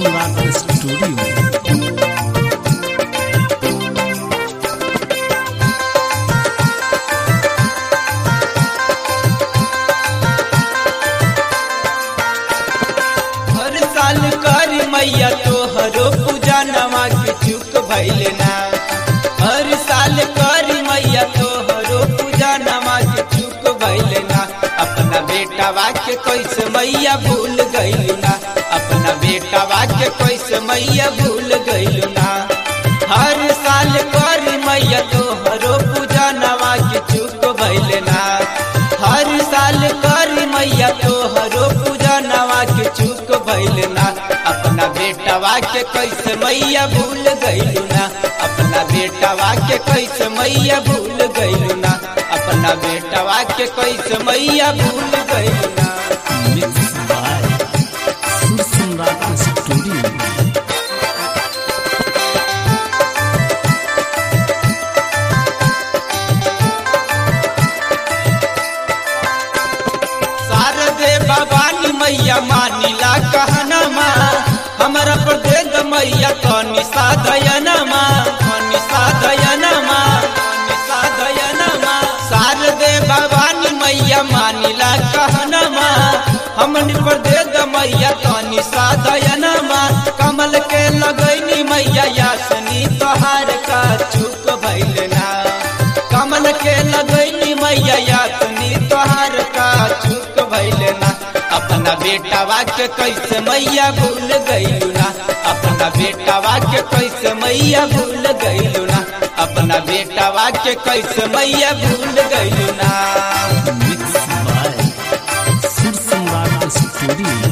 सम्राट studio हर साल करी मैया तोहरो पूजा नवा के चुक भैले ना हर साल करी मैया तोहरो पूजा नवा के चुक भैले ना अपना बेटा वाक्य कैसे मैया भूल गइलू ना अपना बेटा वाक्य कैसे मैया भूल गइलू ना हर साल करी मैया तोहरो पूजा नवा के चुक भैले ना हर साल करी मैया तोहरो पूजा नवा के चुक भइल ना अपना बेटा के कैसे मैया भूल गइलू ना अपना बेटा के कैसे मैया भूल गइलू ना अपना बेटा के कैसे मैया भूल गइलू ना मिक्स बाय सुर सम्राट स्टूडियो शारदे भवानी मैया मानिला कहना माँ हमारा पर दे द मैया कनी साधयना माँ कनी साधयना माँ कनी साधयना माँ शारदे भवानी मैया मानिला कहना माँ हमन पर दे द मैया कनी साधयना माँ कमल के लगैनी मैया यासनी तोहार का चुक भइल ना कमल के लगैनी मैया यातनी तोहार का चुक भइल ना अपना बेटा वाक्य कैसे मैया भूल गइलू ना अपना बेटा वाक्य कैसे मैया भूल गइलू ना अपना बेटा वाक्य कैसे मैया भूल गइलू ना मिक्स बाय सुर सम्राट स्टूडियो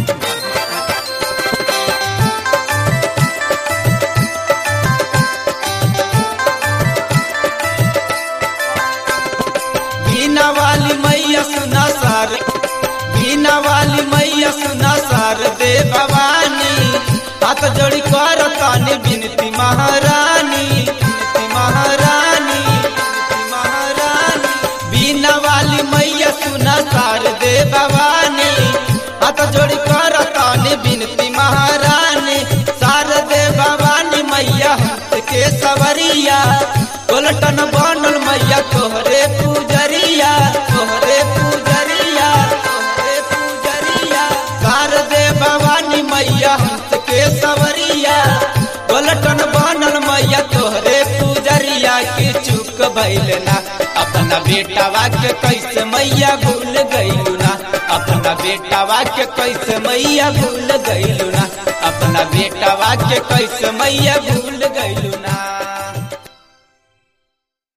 बीना वाली मैया सुना सार बीना वाली मैया सुना सार दे भवानी हाथ जोड़ी कर तानी बिनती महारानी बिनती महारानी बिनती महारानी बीना वाली मैया सुना सार दे भवानी हाथ जोड़ी कर तानी बिनती महारानी सार दे भवानी मैया हंस के सवरिया गोलटन बनल मैया तोहरे पूजरिया तोहरे पूजरिया तोहरे पूजरिया सार दे भवानी मैया हंस के सवरिया गोलटन बनल मैया तोहरे पूजरिया के चुक भइल ना अपना बेटा वाक्य कैसे मैया भूल गइलू ना अपना बेटा वाक्य कैसे मैया भूल गइलू ना अपना बेटा वाक्य कैसे मैया